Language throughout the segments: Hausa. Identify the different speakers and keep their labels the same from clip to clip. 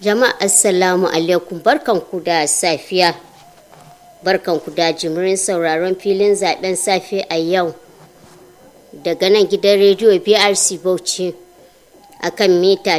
Speaker 1: Jama'a assalamu alaikum barkanku da safiya. Barkanku da jimirin sauraron filin zaben safe a yau. Daga nan gidan rediyo BRC Bauchi a kan mita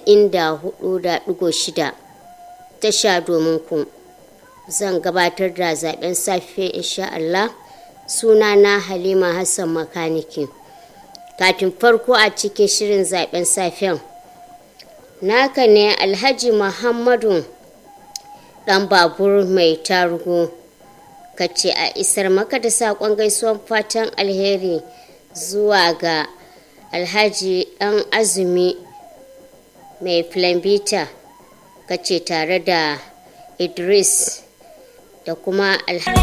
Speaker 1: 94.6 tasha domin ku. Zan gabatar da zaben safe insha Allah sunana Halima Hassan Makaniki. Katin farko a cikin shirin zaben safen. naka ne alhaji muhammadu dan babur mai tarugu ka ce a isar maka da saƙon gaisuwan fatan alheri zuwa ga alhaji dan azumi mai flambita ka ce tare da idris da kuma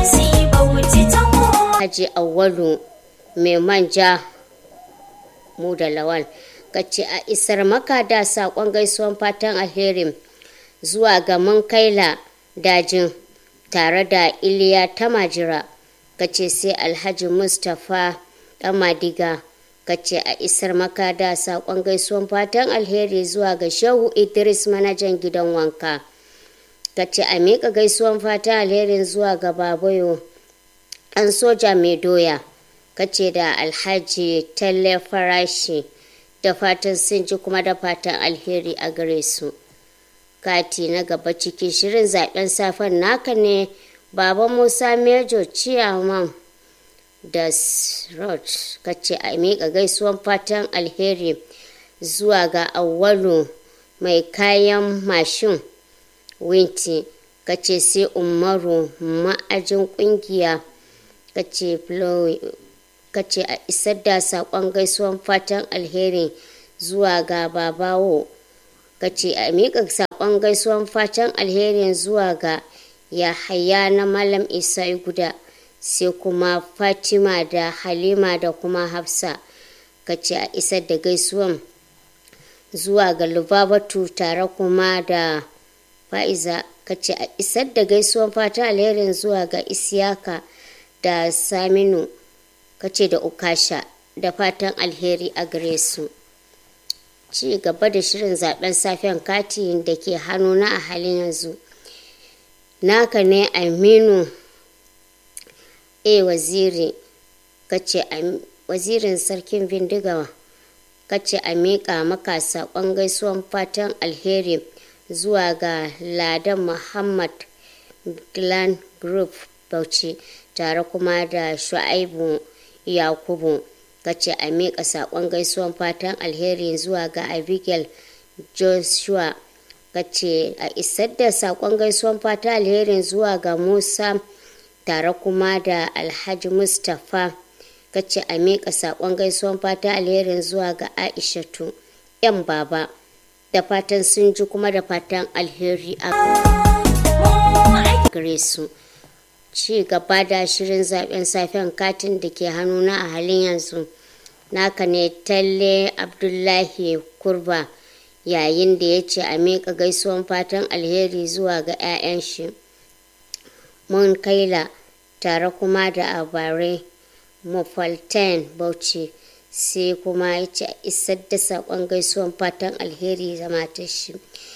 Speaker 1: alhaji awalu mai manja mu da lawal ka ce a isar maka da saƙon gaisuwan fatan alherin zuwa ga kaila dajin tare da iliya ta majira ka ce sai alhaji mustapha madiga ka ce a isar maka da saƙon gaisuwan fatan alheri zuwa ga shehu idris manajan gidan wanka ka ce a miƙa gaisuwan fatan alherin zuwa ga babayo ɗan soja mai doya ka ce da alhaji talle farashi da fatan sun ji kuma da fatan alheri a gare su kati na gaba cikin shirin zaben safen naka ne baba musa mejo ciyaman da rod kace a miƙa gaisuwan fatan alheri zuwa ga awwalu mai kayan mashin winti kace sai umaru ma'ajin kungiya kace kace a isar da saƙon gaisuwan fatan alheri zuwa ga babawo kace a miƙa saƙon gaisuwan fatan alheri zuwa ga yahaya na malam isa guda sai kuma fatima da halima da kuma hafsa kace a isar da gaisuwan zuwa ga lubabatu tare kuma da fa'iza kace a isar da gaisuwan fatan alherin zuwa ga isiyaka da saminu kace da ukasha da fatan alheri a gare su ci gaba da shirin zaben safen kati da ke hannuna a halin yanzu naka ne aminu a waziri kace wazirin sarkin bindiga kace a miƙa maka saƙon gaisuwan fatan alheri zuwa ga ladan muhammad glan group bauchi tare kuma da shu'aibu yakubu kace a miƙa saƙon gaisuwan fatan alheri zuwa ga abigail joshua kace a isar da saƙon gaisuwan fatan alheri zuwa ga musa tare kuma da alhaji mustapha kace a miƙa saƙon gaisuwan fatan alheri zuwa ga aishatu yan baba da fatan sun ji kuma da fatan alheri a gare su. ci gaba da shirin zaben safen katin da ke hannuna a halin yanzu naka ne talle abdullahi kurba yayin da ya ce a miƙa gaisuwan fatan alheri zuwa ga 'ya'yan shi mun kaila tare kuma da abare mafalten bauchi sai kuma ya ce a isar da saƙon gaisuwan fatan alheri zama ta shi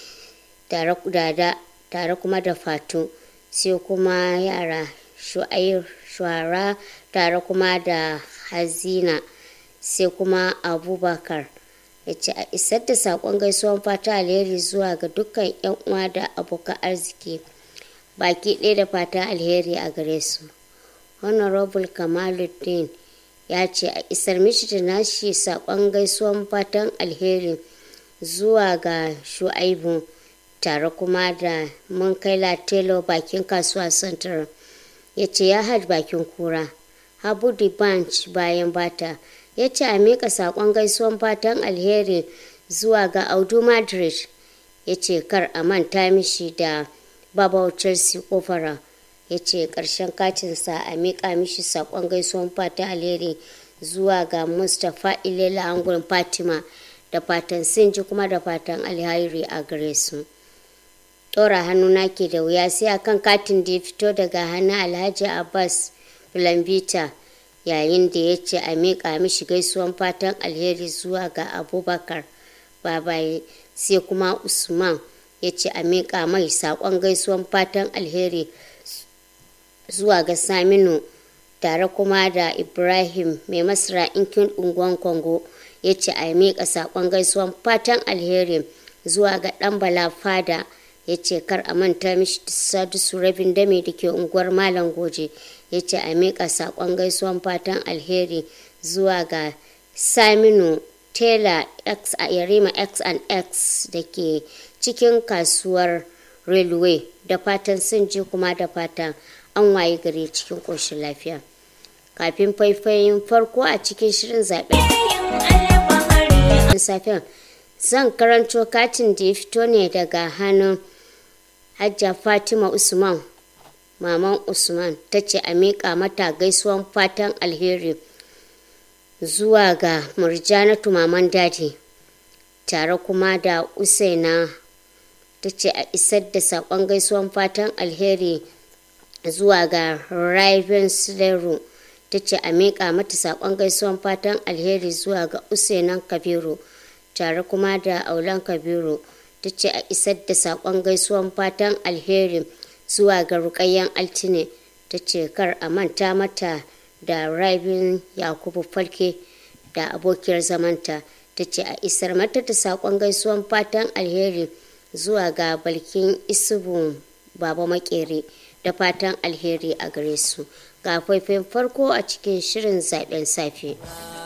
Speaker 1: tare kuma da fatu sai kuma yara shu'ara tare kuma da hazina sai kuma abubakar ya ce a isar da saƙon gaisuwan fata alheri zuwa ga dukkan 'yan uwa da abokan arziki baki ɗaya da fata alheri a gare su honorable kamaluddin ya ce a isar mishi da nashi saƙon gaisuwan fatan alheri zuwa ga shu'aibu tare kuma da mun kai latelo bakin kasuwa central ya ce ya hajj bakin kura habu di banch bayan bata ya ce a miƙa saƙon gaisuwan fatan alheri zuwa ga audu madrid ya ce kar a manta mishi da babau chelsea kofara ya ce ƙarshen katinsa a miƙa mishi saƙon gaisuwan fatan alheri zuwa ga mustapha ilela angon fatima da fatan sun ji kuma da fatan alheri a gare su. ɗora hannuna ke da wuya sai akan katin da ya fito daga hannun alhaji abbas lambita yayin da ya ce a miƙa mishi gaisuwan fatan alheri zuwa ga abubakar babaye sai kuma usman ya ce a miƙa mai saƙon gaisuwan fatan alheri zuwa ga saminu tare kuma da ibrahim mai masara inkin unguwan kongo ya ce a miƙa saƙon gaisuwan fatan alheri zuwa ga ɗan bala fada ya ce kar a manta mishi sadisu rabin dame da ke unguwar malam goje ya ce a miƙa saƙon gaisuwan fatan alheri zuwa ga saminu tela x a yarima x and x da ke cikin kasuwar railway da fatan sun ji kuma da fatan an waye gari cikin ƙoshin lafiya kafin faifayin farko a cikin shirin zaɓen safiyan zan karanto katin da ya fito ne daga hannun hajja fatima usman maman usman ta ce a miƙa mata gaisuwan fatan alheri zuwa ga murjanatu maman daji tare kuma da usaina ta ce a isar da saƙon gaisuwan fatan alheri zuwa ga raven sileru ta ce a miƙa mata saƙon gaisuwan fatan alheri zuwa ga usainan kabiru tare kuma da aulan kabiru ta ce a isar da saƙon gaisuwan fatan alheri zuwa ga rukayyen altine ta ce kar a manta mata da rabin yakubu falke da abokiyar zamanta ta ce a isar mata da saƙon gaisuwan fatan alheri zuwa ga balkin isubu baba makere da fatan alheri a gare su ga faifin farko a cikin shirin zaben safe.